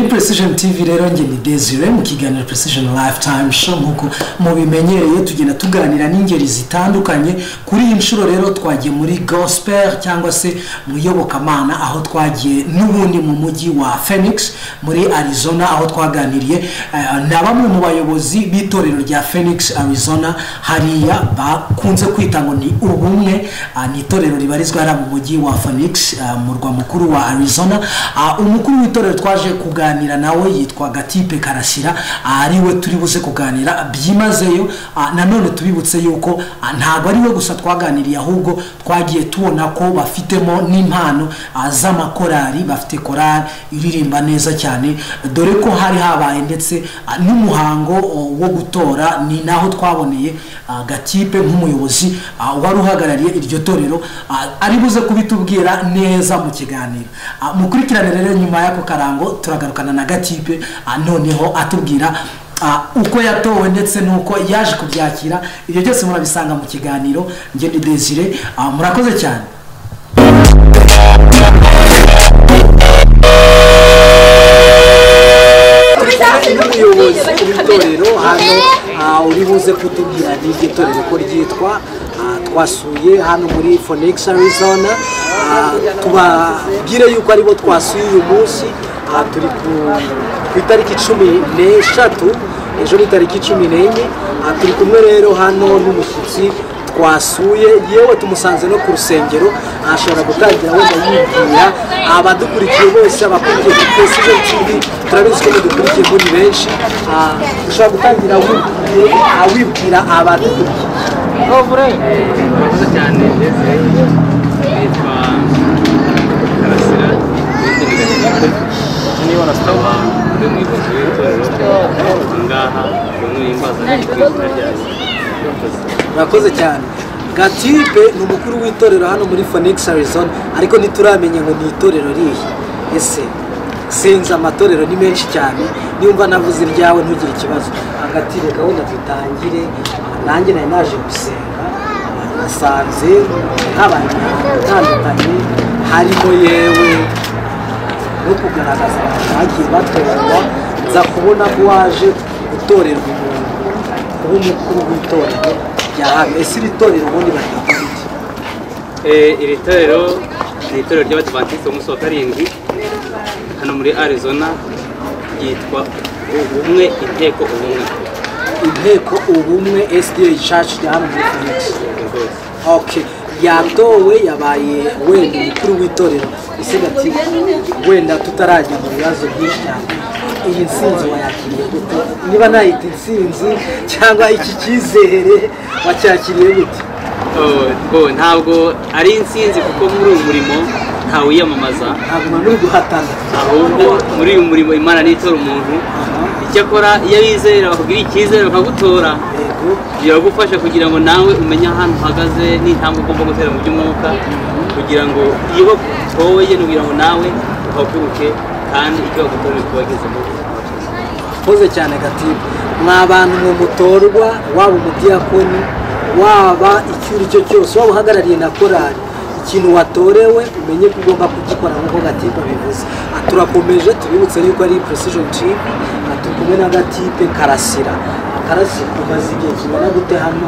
precision tv rero njye ni desire mu kiganiro precision lifetime show nk'uko mubimenyereye tugenda tuganira n'ingeri zitandukanye kuri iyi nshuro rero twagiye muri gospel cyangwa se mu iyobokamana aho twagiye n'ubundi mu mujyi wa phoenix muri arizona aho twaganiriye eh, na bamwe mu bayobozi b'itorero rya phoenix arizona hariya bakunze kwita ngo ni ubumwe ah, ni itorero ribarizwa hariya mu mujyi wa phoenix ah, murwa mukuru wa arizona Ah, umukuru w'itorero twaje kuganira nawe yitwa gatipe karasira ah, ariwe turi buze kuganira byimazeyo Ah, nanone tubibutse yuko ah, ntabwo ariwe gusa twaganiriye ahubwo twagiye tubona ko bafitemo n'impano ah, z'amakorali bafite korali iririmba neza cyane dore ko hari habaye ndetse ah, n'umuhango oh, wo gutora ni naho twaboneye ah, gatipe nk'umuyobozi ah, wari uhagarariye iryo torero ah, ari buze kubitubwira neza mu kiganiro Ah, mukurikirane rero nyuma y'ako karango turagarukana na gatipe ah, noneho atubwira ah, uko yatowe ndetse n'uko yaje kubyakira ibyo byose murabisanga mu kiganiro njye ni desire Ah, murakoze cyane tujyanye n'umuyobozi w'itorero hano Ah, uri buze kutubwira n'iryo torero ko ryitwa Ah, twasuye hano muri phoenix arizona Ah, tubabwire yuko aribo twasuye uyu munsi Ah, turi ku ku itariki cumi n'eshatu ejo ni tariki cumi n'enye Ah, turi kumwe rero hano n'umushyitsi twasuye yewe tumusanze no ku rusengero Ah, ashobora gutangira wenda yibwira abadukurikiye bose abakurikiye kuri precision tv turabizi ko mudukurikiye muri benshi Ah, ushobora gutangira wibwiye awibwira abadukurikiye mwiza cyane ndetse nitwa karasira niba rasitaba ndi umuyobozi w'itorero aha ngaha umuntu yimbaza ari ku izina rya murakoze cyane gatipe ni umukuru w'itorero hano muri phoenix arizona ariko ntituramenya ngo ni itorero rihe ese sinzi amatorero ni menshi cyane niba navuze iryawe ntugire ikibazo agatipe gahunda dutangire nanjye nari naje gusenga nasanze habaye imyanda itandukanye harimo yewe no kugaragaza abantu bagiye batorwa nza kubona ko waje gutorerwa umuntu kuba umukuru w'itorero rya hano ese iri torero ubundi baryita iki iri torero ni itorero ry'abadivantisite b'umunsi wa karindwi hano muri arizona ryitwa ubumwe inteko ubumwe inteko ubumwe sda church rya hano muri phoenix rwose ok yatowe yabaye wenda umukuru w'itorero ese gati wenda tutarajya mu bibazo byinshi cyane iyi nsinzi wayakiriye gute niba nayita insinzi cyangwa iki cyizere wacyakiriye gute Oh, bwo, ntabwo ari insinzi kuko muri uyu murimo ntawe wiyamamaza ntabwo uri guhatana ahubwo muri uyu murimo imana ntitora umuntu icyakora iyo wizera bakubwira icyizere bakagutora yego biragufasha kugira ngo nawe umenye ahantu uhagaze n'intambwe ugomba gutera mu by'umwuka kugira ngo iyo bagutoye ni ukugira ngo nawe uhaguruke kandi icyo bagutoye kuba mu buzima bwiza. akoze cyane gatibu mwa bantu mwe mutorwa waba umudiyakoni waba icyo uri cyo cyose waba uhagarariye na korari ikintu watorewe umenye ko ugomba kugikora nk'uko gatibu abivuze Ah, turakomeje tubibutse yuko ari precision team Ah, turi kumwe na gatipe karasira karasira umaze igihe kingana gute hano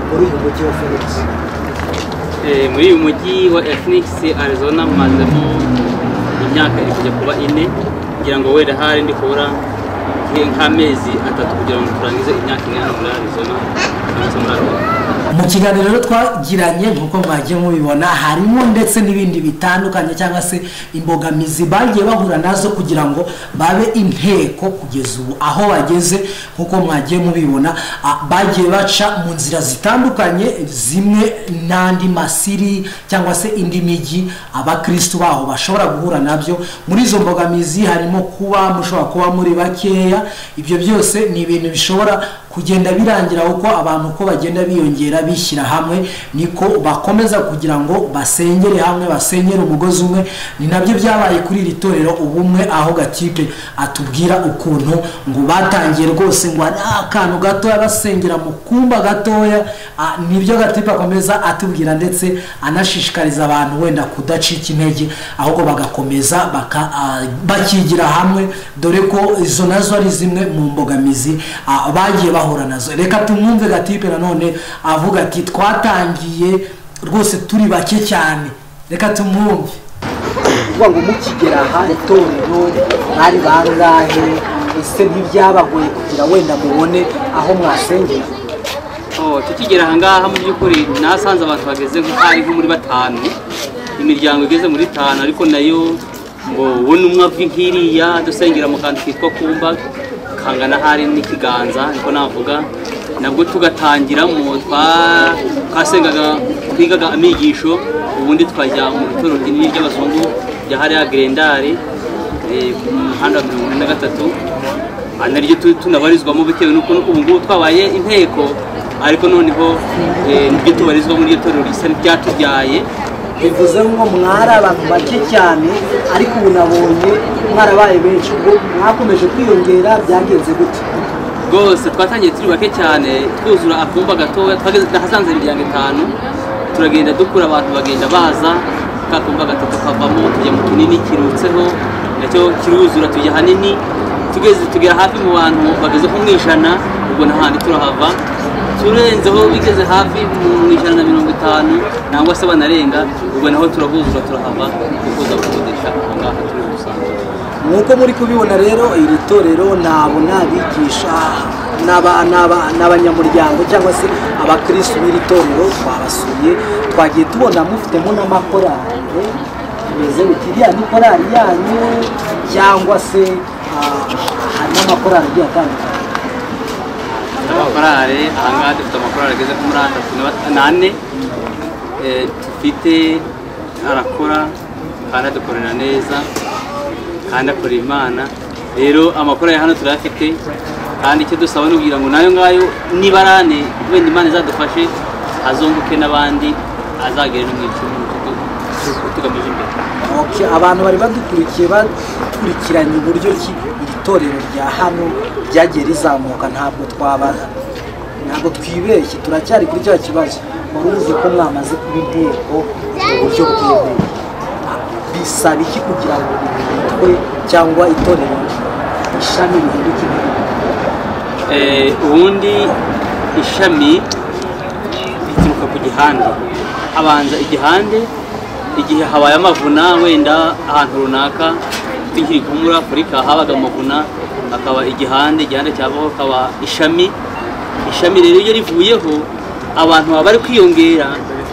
muri uyu mujyi wa felix Eh, muri uyu mujyi wa Phoenix Arizona mazemo imyaka iri kujya kuba ine kugira ngo wenda hari ndi kubura nk- nk'amezi atatu kugira ngo turangize imyaka ine hano muri Arizona cyangwa se muri Arizona mu kiganiro rero twagiranye nk'uko mwagiye mubibona harimo ndetse n'ibindi bitandukanye cyangwa se imbogamizi bagiye bahura nazo kugira ngo babe inteko kugeza ubu aho bageze nk'uko mwagiye mubibona ah, bagiye baca mu nzira zitandukanye zimwe n'andi masiri cyangwa se indi migi abakirisitu baho bashobora guhura nabyo muri izo mbogamizi harimo kuba mushobora kuba muri bakeya ibyo byose ni ibintu bishobora kugenda birangira uko abantu uko bagenda biyongera bishyira hamwe niko bakomeza kugira ngo basengere hamwe basenyere umugozi umwe ni nabyo byabaye kuri iri torero ubumwe aho gatipe atubwira ukuntu ngo batangiye rwose ngo ari akantu gatoya basengera mu kumba gatoya Ah, nibyo gatipe akomeza atubwira ndetse anashishikariza abantu wenda kudacika intege ahubwo bagakomeza baka- ah, bakigira hamwe dore ko izo nazo ari zimwe mu mbogamizi ah, bagiye bahura nazo reka tumwumve gatipe nanone avuga ati twatangiye rwose turi bake cyane reka tumwumve kuvuga ngo mukigera aha itorero bari bangahe ese ntibyabagoye kugira wenda mubone aho mwasengera Oh, tukigera aha ngaha mu by'ukuri nasanze abantu bageze nko hari nko muri batanu imiryango igeze muri itanu ariko nayo ngo wowe n'umwe avwi nk'iriya dusengera mu kantu kitwa kumba kangana hari n'ikiganza niko navuga nabwo tugatangiramo twa- twasengaga twigaga amigisho ubundi twajya mu itorero rinini ry'abazungu ryahariya gerendari eh, ku muhanda wa mirongo ine na gatatu aha naryo tu- tunabarizwamo bitewe n'uko ubu ngubu twabaye inteko ariko noneho eh, nibyo tubarizwa muri iryo torero risa n'iryatubyaye bivuze ngo mwari abantu bake cyane ariko ubu nabonye mwarabaye benshi ubwo mwakomeje kwiyongera byagenze gute rwose twatangiye turi bake cyane twuzura akumba gatoya twageze nahasanze imiryango itanu turagenda dukura abantu bagenda baza ka kumba gato kakavamo tujya mu kinini kirutseho nacyo kiruzura tujya hanini tugeze tugera hafi mu bantu bageze nko mu ijana ubwo nta handi turahava turenzeho bigeze hafi mu ijana na mirongo itanu nangwa se banarenga ubwo naho turahuzura turahava dukuza gukodesha aho ngaho turi gusanzwe nk'uko muri kubibona rero iri torero nabo n'abigisha n'aba- n'aba- n'abanyamuryango cyangwa se abakirisitu b'iri torero twabasuye twagiye tubona mufitemo n'amakorari bimeze biti iriya ni korari yanyu cyangwa se ah, hari n'amakorari agiye atandukanye amakorale ahangaha dufite amakorale ageze nko muri atatu na- n'ane Eh, dufite arakora kandi adukorera neza kandi akorera imana rero amakorali hano turayafite kandi icyo dusaba ni ukugira ngo nayo ngayo niba ari ane wenda imana izadufashe azunguke n'abandi azagere no mu icumi tugamije imbere Okay, abantu bari badukurikiye bakurikiranye uburyo ki iri torero rya hano ryagiye rizamuka ntabwo twabara ntabwo twibeshye turacyari kuri cya kibazo muruzi ko mwamaze kuba inteko mu buryo bwemewe bisaba iki kugira ngo imitwe cyangwa itorero ishami rihinduke inteko? Eh, ubundi ishami rituruka ku gihande habanza igihande igihe habaye amavuna wenda ahantu runaka tukiri nko muri afurika habaga amavuna hakaba igihande igihande cyabaho hakaba ishami ishami rero iyo rivuyeho abantu baba bari kwiyongera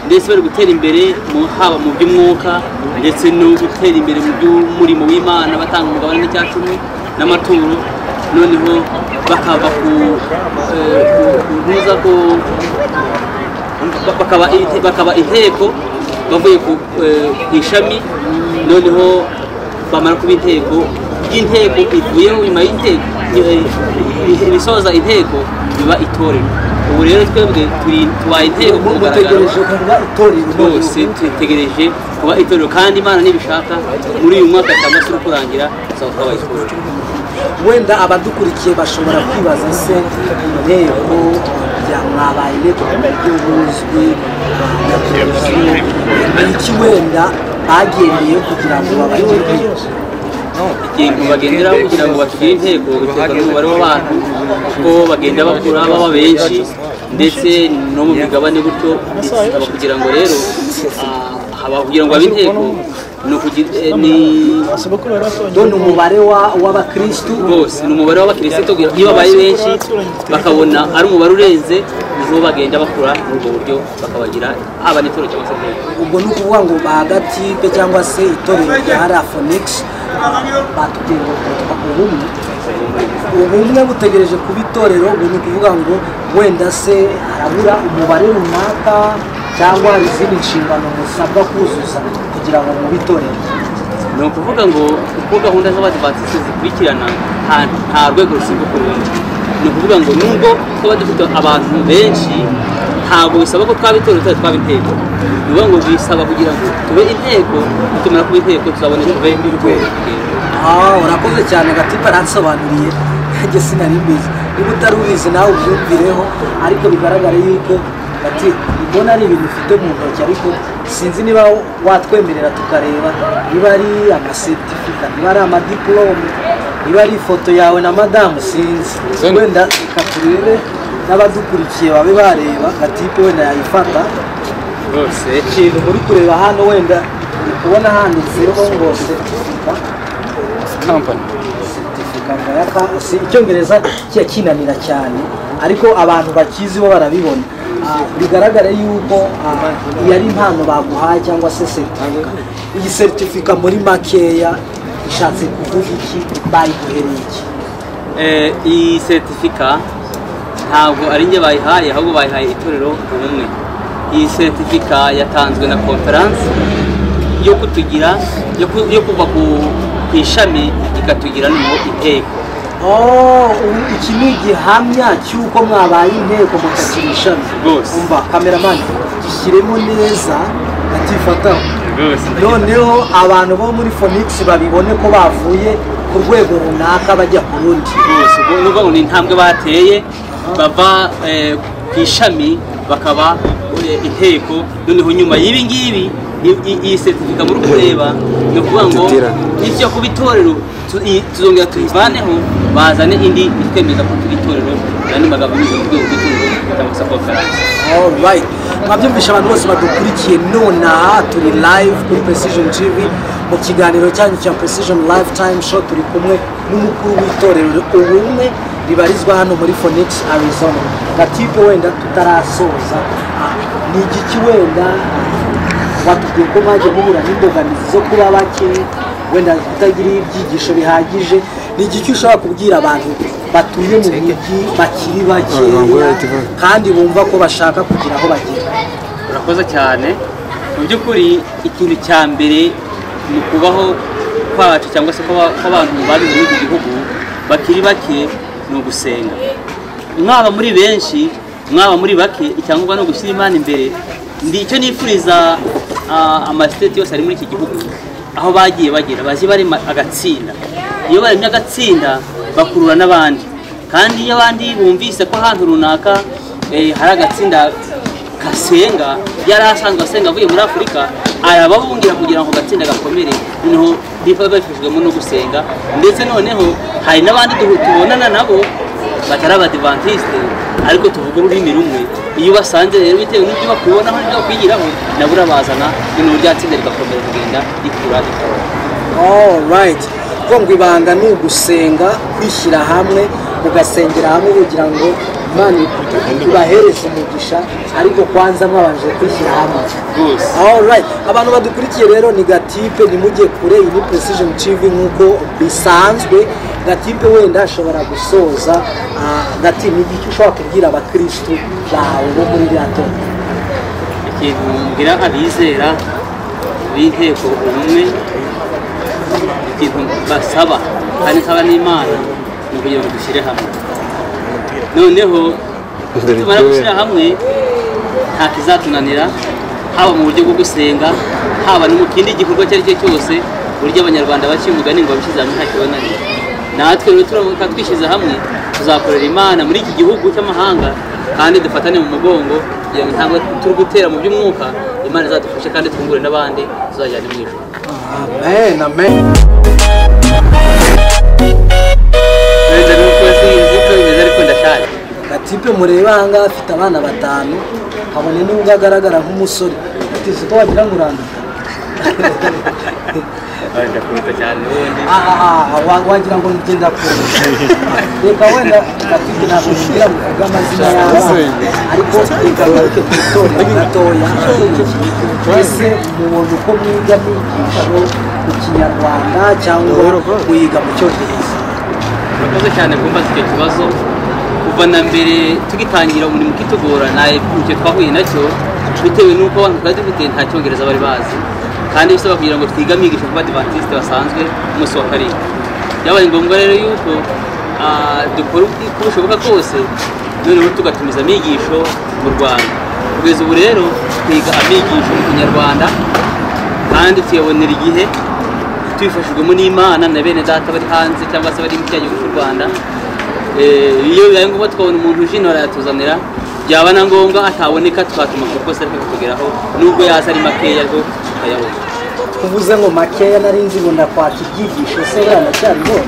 ndetse bari gutera imbere mu- haba mu by'umwuka ndetse no gutera imbere mu by'umurimo w'imana batanga umugabane n'icyacumi n'amaturo noneho bakava ku eh, ku- ku ntuza ku ba- bakaba inte- bakaba inteko bavuye ku eh, ku ishami noneho bamara kuba inteko ry'inteko ivuyeho nyuma y'inteko eh, ibisoza inteko biba itorero ubu rero twebwe turi tubaye inteko ku mugaragaro mutegereje kuba itorero bose twitegereje kuba itorero kandi imana nibishaka muri uyu mwaka cyangwa se uri kurangira tuzaba twabaye itorero wenda abadukurikiye bashobora kwibaza se inteko ya mwabaye inteko ku buryo buzwi nyakurikiye ni iki wenda bagendeye kugira ngo babagire inteko ikintu bagenderaho kugira ngo batugire intego biterwa n'umubare w'abantu kuko bagenda bakura baba benshi ndetse no mu migabane gutyo bisaba kugira ngo rero ah, haba kugira ngo habe intego ni ukugira eh, ni dore umubare wa- w'abakirisitu bose ni umubare w'abakirisitu kugira- iyo babaye benshi bakabona ari umubare urenze niho bagenda bakura muri ubwo buryo bakabagira haba n'itoro cyangwa se intego ubwo ni ukuvuga ngo bagatipe cyangwa se itorero rya harafonegisi batubwiye ngo bitwa ubumwe ubumwe butegereje kuba itorero ubu ni ukuvuga ngo wenda se harabura umubare runaka cyangwa hari izindi nshingano musabwa kuzuza kugira ngo mube itorero ni ukuvuga ngo uko gahunda z'abadivantisite zikurikirana nta nta rwego rusimbukura urundi ni ukuvuga ngo nubwo twaba dufite abantu benshi ntabwo bisaba ko twaba itorero tutari twaba inteko ni ukuvuga ngo bisaba kugira ngo tube inteko nitumara kuba inteko tuzabone tube urwego aha urakoze cyane gatipa aransobanuriye nanjye sinari mbizi niba utari ubizi nawe ubyumvireho ariko bigaragara yuko bati mbona ari ibintu ufite mu ntoki ariko sinzi niba watwemerera tukareba niba ari amasetifika niba ari amadiporome niba ari ifoto yawe na madamu sinzi wenda reka turebe n'abadukurikiye babe bareba gatipe wenda yayifata rwose ikintu muri kureba hano wenda uri kubona handitseho ngo setifika kampani Muganga ya ka- si icyongereza kijya kinanira cyane ariko abantu bakizi bo barabibona Ah, bigaragara yuko ah, iyi ari impano baguhaye cyangwa se seritifika iyi seritifika muri makeya ishatse kuvuga iki bayiguhereye iki Eh, iyi seritifika ntabwo ari njye bayihaye ahubwo bayihaye itorero ubumwe iyi seritifika yatanzwe na konferanse yo kutugira yo ku- yo kuva ku ku ishami ikatugira no inteko Oh, ubu iki ni igihamya cy'uko mwabaye inteko mukagira ishami Rwose. umva kameramani gishyiremo neza atifataho noneho abantu bo muri Phoenix babibone ko bavuye ku rwego runaka bajya ku rundi rwose ubwo ni ukuvuga ngo ni intambwe bateye bava eh, ku ishami bakaba eh, inteko noneho nyuma y'ibi ngibi i- i- iyi seritifika muri kureba ni ukuvuga ngo Tutirane. ibyo kuba itorero tu- i- tuzongera tuyivaneho bazane indi itwemeza ko turi itorero andi magambo anyuze mu rwego rw'itorero cyangwa se konferanse alright mwabyumvisha abantu bose badukurikiye nonaha turi live kuri precision tv mu kiganiro cyanyu cya precision lifetime show turi kumwe n'umukuru w'itorero ubumwe ribarizwa hano muri phoenix arizona gatipe wenda tutarasoza ah, ni igiki wenda batubwiye ko mwajya muhura n'imbogamizi zo kuba bake wenda kutagira ibyigisho bihagije ni igiki ushobora kubwira abantu batuye mu mujyi bakiri bakeya kandi bumva ko bashaka kugira aho bagera urakoze cyane mu by'ukuri ikintu cya mbere mu kubaho kwacu cyangwa se kw'aba- kw'abantu babize muri iki gihugu bakiri bake ni ugusenga mwaba muri benshi mwaba muri bake icyangombwa ni ugushyira imana imbere ndi icyo nifuriza ah, amasiteti yose ari muri iki gihugu aho bagiye bagera bazi barema agatsinda iyo baremye agatsinda bakurura n'abandi kandi iyo abandi bumvise ko ahantu runaka eh, hari agatsinda gasenga yari asanzwe asenga avuye muri afurika arababungira kugira ngo gatsinda gakomere noneho biba babifashijwemo no gusenga ndetse noneho hari n'abandi duhu- tubonana nabo batari abadivantisite ariko tuvuga ururimi rumwe iyo ubasanze rero bitewe n'ibyo bakubonaho n'ibyo bakwigiraho nabo urabazana noneho rya tsinda rigakomera kugenda rikura rikora alright kuko ngo ibanga ni ugusenga kwishyira hamwe mugasengera hamwe kugira ngo imana ibahereze umugisha ariko kwanza mwabanje kwishyira hamwe rwose Alright, abantu badukurikiye rero ni gatipe ntimujye kure iyi ni precision tv nk'uko bisanzwe gatipe wenda ashobora gusoza ah, gati ni igiki ushobora kubwira abakirisitu bawe bo muri ririya torero ikintu mbwira abizera b'inteko ubumwe ikintu basaba kandi nsaba n'imana ni ukugira ngo dushyire hamwe noneho Dore tumara ibyo gushyira hamwe nta kizatunanira haba mu buryo bwo gusenga haba no mu kindi gikorwa icyo ari cyo cyose buryo abanyarwanda baciye umugani ngo abishyize hamwe nta kibananira natwe rero turamuka twishyize hamwe tuzakorera imana muri iki gihugu cy'amahanga kandi dufatane mu mugongo kugira ngo ntabwo turi gutera mu by'umwuka imana izadufashe kandi twungure n'abandi tuzajyane mu ijoro amen amen Uretse n'uko sinzi ko bimeze ariko ndashaje gatipe mureba ahangaha afite abana batanu kabone n'ubwo agaragara nk'umusore atize ko wagira ngo uranduka Ay, ndakubita cyane n'ubundi ahaha wa- wagira ngo nigenda kure reka wenda gatipe ntabwo nigera kuvuga amazina y'abana ariko reka bareke kubitorera gatoya mbese mubona uko mwiga mwigisho mu kinyarwanda cyangwa kuyiga mu cyongereza murakoze cyane kumbaza icyo kibazo kuva na mbere tugitangira umurimo ukitugora nta icyo twahuye nacyo bitewe n'uko abantu twari dufite nta cyongereza bari bazi kandi bisaba kugira ngo twige amigisha ku badivantisite basanzwe umunsi wa karindwi byabaye ngombwa rero yuko ah, dukora uko uko bishoboka kose noneho tugatumiza amigisho mu rwanda kugeza ubu rero twiga amigisho mu kinyarwanda kandi tuyabonera igihe tubifashijwemo n'imana na bene data bari hanze cyangwa se bari mu cya gihugu cy'u rwanda Eh, iyo bibaye ngombwa twabona umuntu ujino arayatuzanira byaba na ngombwa ataboneka twatuma kuko se ariko kutugeraho nubwo yaza ari makeya ariko tukayabona uvuze ngo makeya nari nzi ngo ndakwaka ibyigisho se baranacyaribona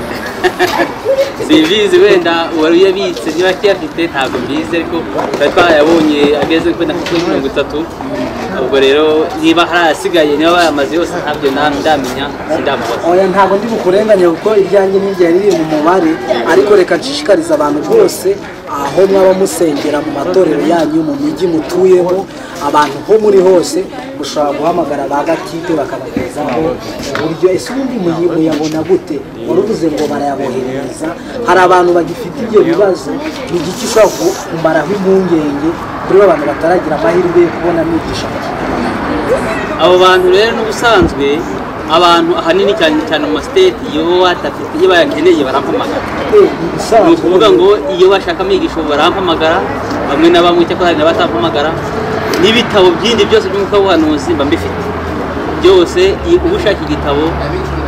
simbizi wenda uwari uyabitse niba akiyafite ntabwo mbizi ariko twari twayabonye ageze wenda ku kwezi mirongo itatu ubwo rero niba hari ayasigaye niba bayamaze yose ntabyo na- ndamenya sindamubaza oya ntabwo ndi bukurenganye kuko iryanjye n'irya riri mu mubare ariko reka nshishikariza abantu bose aho mwaba musengera mu matorero yanyu mu mijyi mutuyemo abantu ho muri hose mushobora guhamagara ba gatipe bakabagezaho uburyo ese ubundi muyi- muyabona gute wari uvuze ngo barayaboherereza hari abantu bagifite ibyo bibazo ni igiki ushobora ku- kumaraho impungenge kuri ba bantu bataragira amahirwe yo kubona amigisha mu kinyarwanda abo bantu rero n'ubusanzwe abantu ahanini cyane cyane mu masiteti iyo batafite iyo bayakeneye barampamagara Eh, ni ni ibisanzwe. ukuvuga ngo iyo bashaka amigisho barampamagara bamwe na bamwe cyakora hari n'abatampamagara n'ibitabo byindi byose by'umwuka w'ubuhanuzi mba mbifite byose i- ushaka igitabo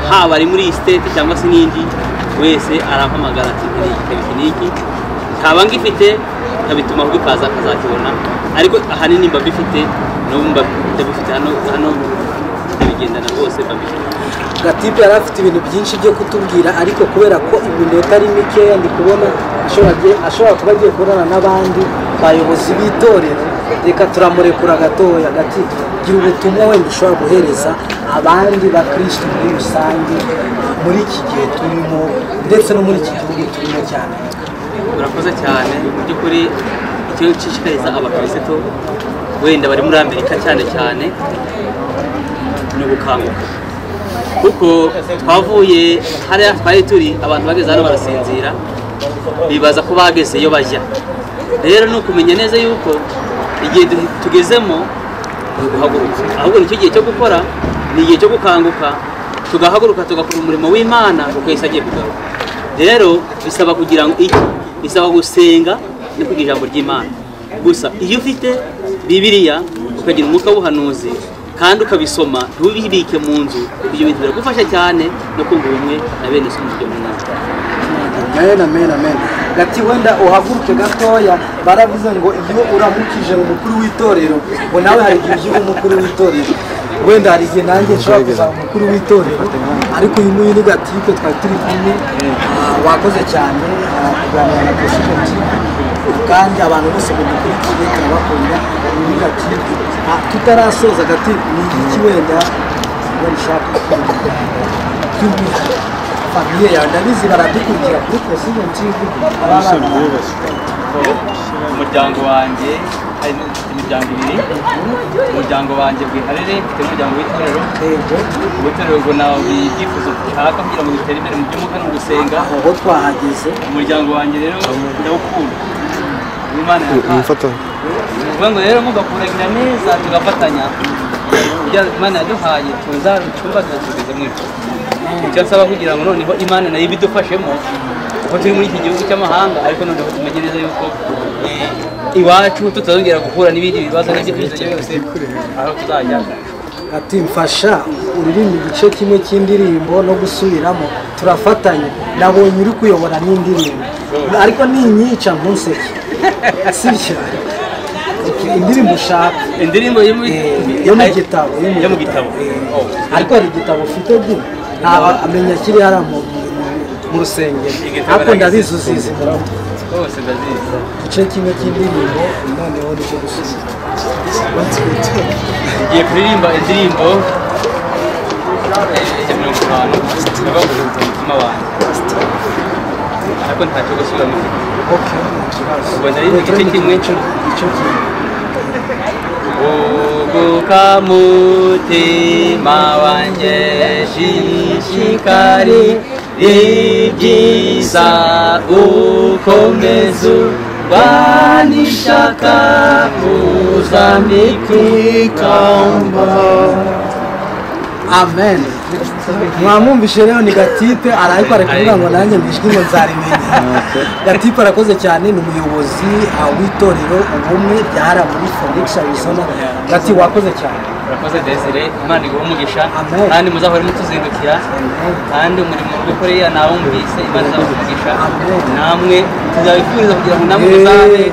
haba ari muri iyi siteti cyangwa se n'indi wese arampamagara ati nkeneye igitabo iki n'iki ntaba ngifite nkabitumaho bikaza akazakibona ariko ahanini mba mbifite n'ubu mba ndabifite hano hano ndabigendana rwose mba mbifite gatipe yari afite ibintu byinshi byo kutubwira ariko kubera ko iminota ari mikeya ndi kubona ashobora agiye- ashobora kuba agiye kubonana n'abandi bayobozi b'itorero reka turamurekura gatoya gati gira ubutumwa wenda ushobora guhereza abandi bakristo muri rusange muri iki gihe turimo ndetse no muri iki gihugu turimo cyane urakoze cyane mu by'ukuri icyo nshishikariza abakirisitu wenda bari muri amerika cyane cyane ni ugukanguka kuko twavuye hariya twari turi abantu bageze hano barasinzira bibaza ko bageze iyo bajya rero ni ukumenya neza yuko igihe du- tugezemo ni uguhaguruka ahubwo nicyo gihe cyo gukora ni igihe cyo gukanguka tugahaguruka tugakora umurimo w'imana kuko yahise agiye kugaruka rero bisaba kugira ngo iki bisaba gusenga no kugira ijambo ry'imana gusa iyo ufite bibiliya ukagira umwuka w'ubuhanuzi kandi ukabisoma ntubibike mu nzu ibyo bintu biragufasha cyane no kumva ubumwe na bene se umuryango mwiza amen amen amen gati wenda uhaguruke gatoya baravuze ngo iyo uramukije umukuru w'itorero ngo nawe hari igihe ujya uba umukuru w'itorero wenda hari igihe nanjye nshobora kuzaba umukuru w'itorero ariko uyu nguyu ni gatipe twari turi kumwe ah, wakoze cyane ah, kuganira na pesimenti kandi abantu bose badukurikiye turabakunda ni gatipe Ah, tutarasoza gatipe ni iki wenda wenda ushaka kubwira famiye yawe ndabizi baradukurikira kuri pesimenti umuryango wanjye harimo mfite imiryango ibiri umuryango wanjye bwiharire mfite umuryango w'itorero ubutorero ngo nawe ibyifuzo dushaka kugira ngo dutere imbere mu by'umwuka no mu gusenga aho twahageze umuryango wanjye rero ndawukunda w'imana umufata kuvuga ngo rero mugakuragira neza tugafatanya kugira ngo imana yaduhaye tuzarucumbaga tugeze mu ijuru icyo nsaba kugira ngo noneho imana nayo ibidufashemo kuko turi muri iki gihugu cy'amahanga ariko noneho tumenye neza yuko eh, iwacu tutazongera guhura n'ibindi bibazo n'ibyifuzo byose aho tuzajya ati mfasha uririmba igice kimwe cy'indirimbo no gusubiramo turafatanya nabonye uri kuyobora n'indirimbo ariko ninyica ntuseke sibyo Okay, indirimbo ushaka indirimbo yo mu- Eh, yo mu gitabo yo mu gitabo Eh, Oh. ariko hari igitabo ufite di ntaba amenya kiri hariya mu mu rusengero Igitabo ariko ndabizi aragizi. uzizi rwose ndazizi igice kimwe cy'indirimbo noneho nicyo gusubiza ngiye kuririmba indirimbo ya mirongo itanu ivuga ngo "Rinda umutima wanjye ariko ntacyo gusubiramo mfite ubwo nari mu gice kimwe uguka mutima wanjye shishikari ibyiza ukomeza urwanishaka uzambika ikamba amen mwamwumvishe rero ni gatipe ariko ari kuvuga ngo nanjye mbijwi ngo nzarimenya gatipe arakoze cyane ni umuyobozi ah, w'itorero ubumwe ryahara muri felix arizona gati wakoze cyane urakoze desire imana iguha umugisha Amen. kandi muzahore mutuzindukira Amen. kandi umurimo mubikoreye ntawumvise imana izabaha umugisha Amen. namwe tuzabifuriza kugira ngo namwe muzabe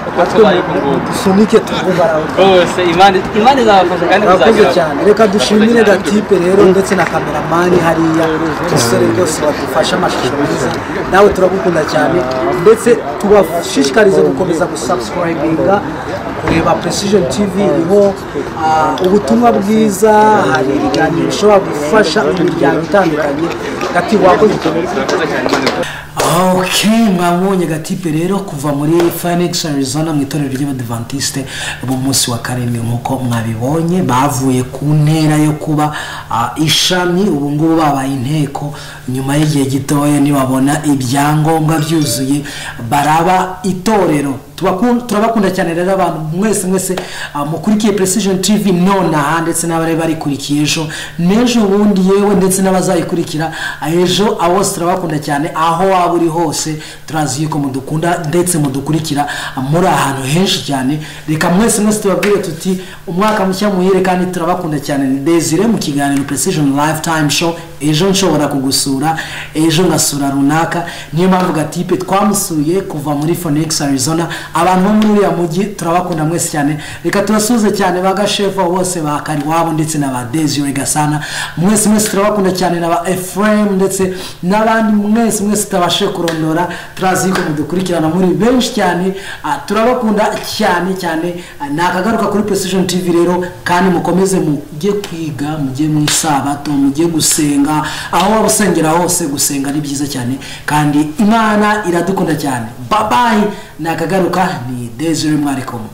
Yeee, uko natwe tubaye ku ngubu dusunike tuvugaraho rwose imana imana izabafasha kandi murakoze muzageraho cyane reka dushimire Murakoze cyane. gatipe rero ndetse na kameramani hariya umusore rwose badufashe amashusho meza nawe turagukunda cyane ndetse tubashishikarize gukomeza gusubscribinga kureba precision tv iriho ah, ubutumwa bwiza hari ibiganiro bishobora gufasha imiryango itandukanye gati wakoze cyane murakoze cyane imana iguhe ok mwabonye gatipe rero kuva muri phoenix arizona mu itorero ry'abadivantisite b'umunsi wa karindwi nk'uko mwabibonye bavuye ku ntera yo kuba ah, ishami ubu ngubu babaye inteko nyuma y'igihe gitoya nibabona ibyangombwa byuzuye baraba itorero Tubakun- turabakunda cyane rero abantu mwese mwese ah, mukurikiye precision tv nonaha ndetse n'abari barikurikiye ejo n'ejo bundi yewe ndetse n'abazayikurikira ah, ejo ah, bose turabakunda cyane aho waba uri hose turazi yuko mudukunda ndetse mudukurikira ah, muri ahantu henshi cyane reka mwese mwese tubabwire tuti umwaka mushya muhire kandi turabakunda cyane ni desire mu kiganiro precision lifetime show ejo nshobora kugusura ejo ngasura runaka niyo mpamvu gatipe twamusuye kuva muri phoenix arizona abantu bo muri uriya mujyi turabakunda mwese cyane reka tubasuhuze cyane ba gashefa bose ba kariwabo ndetse na ba desire gasana mwese mwese turabakunda cyane na ba efuremu ndetse n'abandi mwese mwese tutabashe kurondora turazi yuko mudukurikirana muri benshi cyane ah, turabakunda cyane cyane Ah, ni akagaruka kuri precision tv rero kandi mukomeze mujye kwiga mujye mu isabato mujye gusenga aho waba usengera hose gusenga ni byiza cyane kandi imana iradukunda cyane babayi ni akagaruka ni desire mwari kumwe